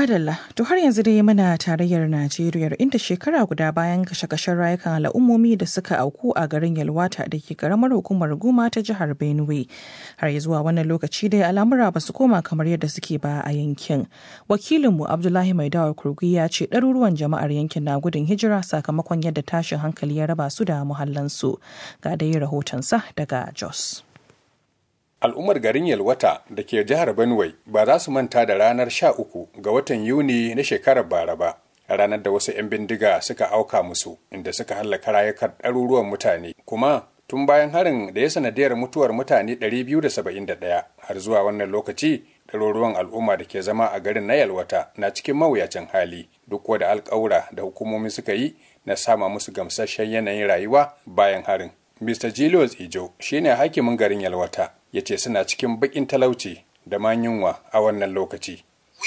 Madalla, to har yanzu dai muna tarayyar Najeriya inda shekara guda bayan kashe-kashen rayukan al'ummomi da suka auku a garin Yalwata da ke karamar hukumar Guma ta jihar Benue. Har zuwa wannan lokaci dai al'amura ba su koma kamar yadda suke ba a yankin. Wakilinmu Abdullahi Maidawa Kurgi ya ce ɗaruruwan jama'ar yankin na gudun hijira sakamakon yadda tashin hankali ya raba su da muhallansu. Ga dai rahotonsa daga Jos. al'ummar garin yalwata da ke jihar benue ba za su manta da ranar sha uku ga watan yuni na shekarar bara ba ranar da wasu 'yan bindiga suka auka musu inda suka hallaka rayukan ɗaruruwan mutane kuma tun bayan harin da ya sanadiyar mutuwar mutane 271 har zuwa wannan lokaci ɗaruruwan al'umma da ke zama a garin na yalwata na cikin mawuyacin hali duk da alƙawura da hukumomi suka yi na sama musu gamsasshen yanayin rayuwa bayan harin Mr. Julius Ijo shine hakimin garin Yalwata ya ce suna cikin bakin talauci da ma yunwa a wannan lokaci.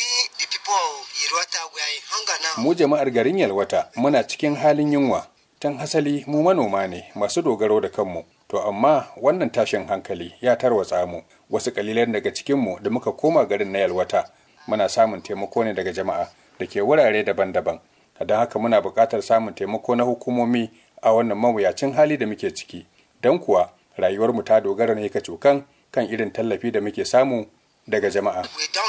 Mu jama'ar garin Yalwata muna cikin halin yunwa, tan hasali mu manoma ne masu dogaro da kanmu. To amma wannan tashin hankali ya tarwatsa mu wasu kalilan daga cikinmu da muka koma garin na Yalwata muna samun taimako ne daga jama'a da ke wurare daban-daban. Don haka muna buƙatar samun taimako na hukumomi a wannan mawuyacin hali da muke ciki don kuwa rayuwarmu ta dogara ne ka cokan kan irin tallafi da muke samu daga jama'a.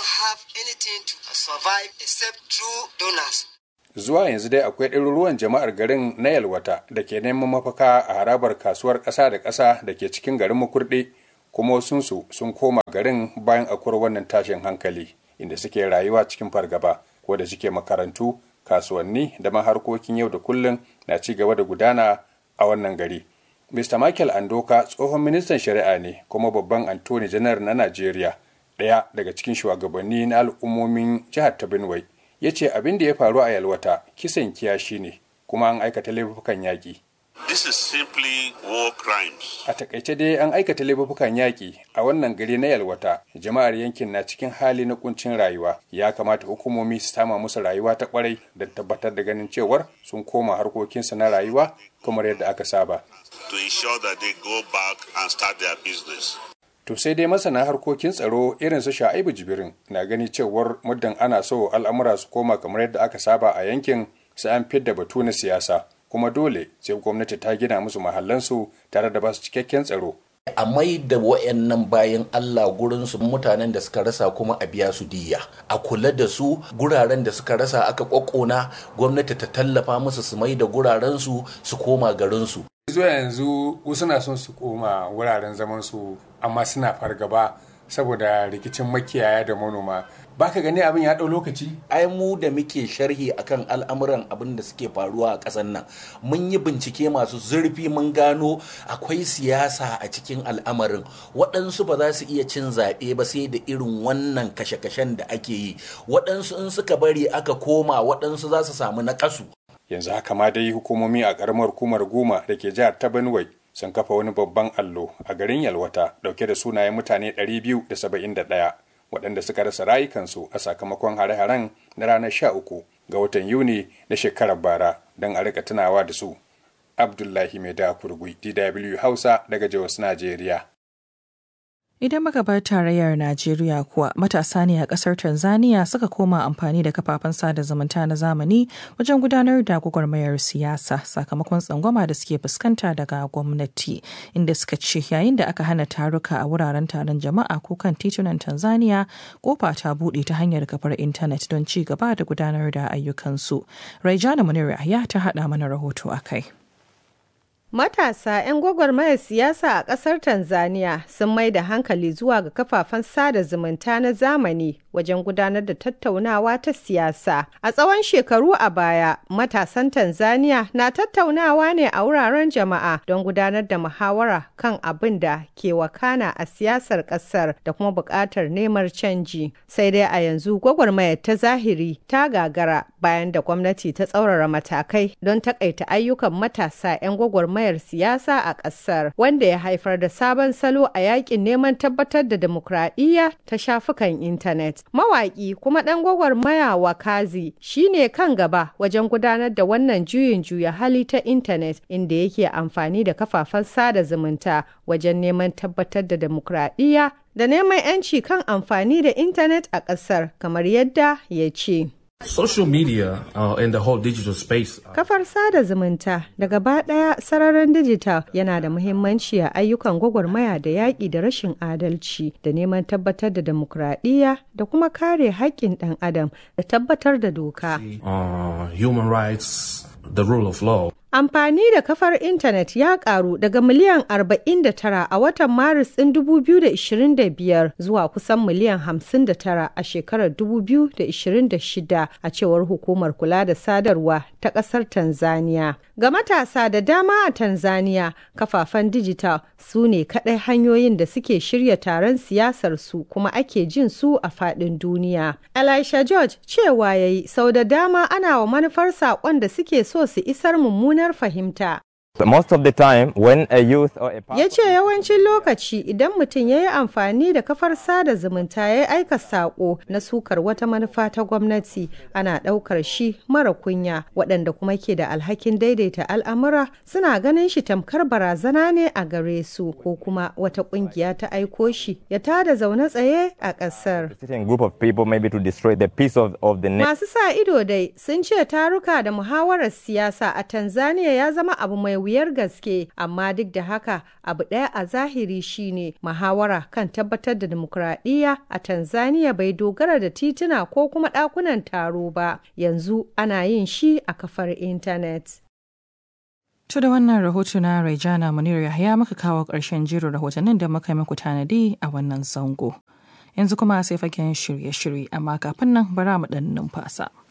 Zuwa yanzu dai akwai ɗaruruwan jama'ar garin na Yalwata da ke neman mafaka a harabar kasuwar ƙasa da ƙasa da ke cikin garin Makurɗe kuma wasunsu sun koma garin bayan akwai wannan tashin hankali inda suke rayuwa cikin fargaba ko da suke makarantu kasuwanni da ma harkokin yau da kullum na ci gaba da gudana a wannan gari. Mr. Michael Andoka tsohon ministan shari'a ne kuma babban Antony janar na Najeriya ɗaya daga cikin shugabanni na al'ummomin jihar ta Benue ya ce abin da ya faru a Yalwata kisan kiyashi ne kuma an aikata laifukan yaƙi. This is simply war crimes. A takaice dai an aikata laifukan yaƙi a wannan gari na Yalwata, jama'ar yankin na cikin hali na kuncin rayuwa. Ya kamata hukumomi su sama musu rayuwa ta kwarai don tabbatar da ganin cewar sun koma harkokinsu na rayuwa kamar yadda aka saba. To ensure that they go back and start their business. To sai dai masana harkokin tsaro irin su Sha'ibu Jibirin na gani cewar muddin ana so al'amura su koma kamar yadda aka saba a yankin sai an fidda batu na siyasa. kuma dole sai gwamnati ta gina musu mahallansu tare da basu cikakken tsaro. a mai da wayannan bayan Allah gurinsu mutanen da suka rasa kuma a biya su diya a kula da su guraren da suka rasa aka kokona gwamnati ta tallafa musu su mai da guraren su su koma garin su zuwa yanzu wasu na son su koma wuraren zaman su amma suna fargaba saboda rikicin makiyaya da manoma baka gani abin ya ɗau lokaci ai mu da muke sharhi akan al'amuran abin da suke faruwa a ƙasar nan mun yi bincike masu zurfi mun gano akwai siyasa a cikin al'amarin waɗansu ba za su iya cin zaɓe ba sai da irin wannan kashe-kashen da ake yi waɗansu in suka bari aka koma waɗansu za su samu naƙasu yanzu haka ma dai hukumomi a ƙaramar hukumar goma da ke jihar ta benue sun kafa wani babban allo a garin yalwata dauke da sunayen mutane 271 waɗanda suka rasa rayukansu a sakamakon hare-haren na ranar 13 ga watan yuni na shekarar bara don a rika tunawa da su abdullahi mai da kurgui dw hausa daga jos najeriya Idan muka bar tarayyar Najeriya kuwa matasa ne a ƙasar Tanzania suka koma amfani da kafafen sada zumunta na zamani wajen gudanar da gwagwarmayar siyasa sakamakon tsangwama da suke fuskanta daga gwamnati inda suka ce yayin da aka hana taruka a wuraren taron jama'a ko kan titunan Tanzania kofa ta buɗe ta hanyar kafar intanet don ci gaba da gudanar da ayyukansu. Raijana Munir ya ta haɗa mana rahoto a kai. Matasa 'yan gwagwarmayar siyasa a ƙasar Tanzania sun mai da hankali zuwa ga kafafen sada zumunta na zamani wajen gudanar da tattaunawa ta siyasa. A tsawon shekaru a baya, matasan Tanzania na tattaunawa ne a wuraren jama'a don gudanar da muhawara kan abin da ke wakana a siyasar ƙasar da kuma buƙatar neman canji. Sai dai a yanzu gwagwarmayar ta zahiri ta gagara bayan da gwamnati ta tsaurara matakai don takaita ayyukan matasa 'yan gwagwarmayar siyasa a ƙasar wanda ya haifar da sabon salo a yakin neman tabbatar da demokradiyya ta shafukan intanet. Mawaƙi kuma ɗan gwagwarmaya Wakazi shine kan gaba wajen gudanar da wannan juyin juya hali ta intanet inda yake amfani da kafafen sada zumunta wajen neman tabbatar da demokradiyya da neman 'yanci kan amfani da intanet a ƙasar kamar yadda ya ce. Social media uh, and the whole digital space. Kafar sada zumunta da gaba ɗaya sararin dijital yana da muhimmanci a ayyukan gwagwarmaya da yaƙi da rashin adalci da neman tabbatar da demokradiyya da kuma kare haƙƙin ɗan adam da tabbatar da doka. Uh, human rights, the rule of law. Amfani da kafar intanet ya karu daga miliyan 49 a watan Maris ɗin 2025 zuwa kusan miliyan 59 a shekarar 2026 a cewar hukumar kula da sadarwa ta ƙasar Tanzania. Ga matasa da dama a Tanzania, kafafen dijital su ne kaɗai hanyoyin da suke shirya taron siyasar su kuma ake jin su a faɗin duniya. Elisha George cewa ya yi sau da dama ana wa manufar saƙon da suke so su isar mummunar fahimta. Most of the time when a youth or a Ya ce yawancin lokaci idan mutum ya yi amfani da kafar sada zumunta ya yi aika saƙo na sukar wata manufa ta gwamnati ana ɗaukar shi mara kunya waɗanda kuma ke da alhakin daidaita al'amura suna ganin shi tamkar barazana ne a gare su ko kuma wata ƙungiya ta aiko shi ya tada zaune tsaye a ƙasar. certain group of people maybe to destroy the peace of, of the nation. Masu sa ido dai sun ce taruka da muhawarar siyasa a Tanzania ya zama abu mai wuyar gaske, amma duk da haka abu ɗaya a zahiri shine muhawara kan tabbatar da dimokuraɗiyya a Tanzania bai dogara da tituna ko kuma ɗakunan taro ba, yanzu ana yin shi a kafar intanet. To da wannan rahoto na Raijana Munir Yahya muka kawo ƙarshen jerin rahotannin da muka yi muku tanadi a wannan zango. Yanzu kuma sai fagen shirye-shirye amma kafin nan bara mu ɗan numfasa.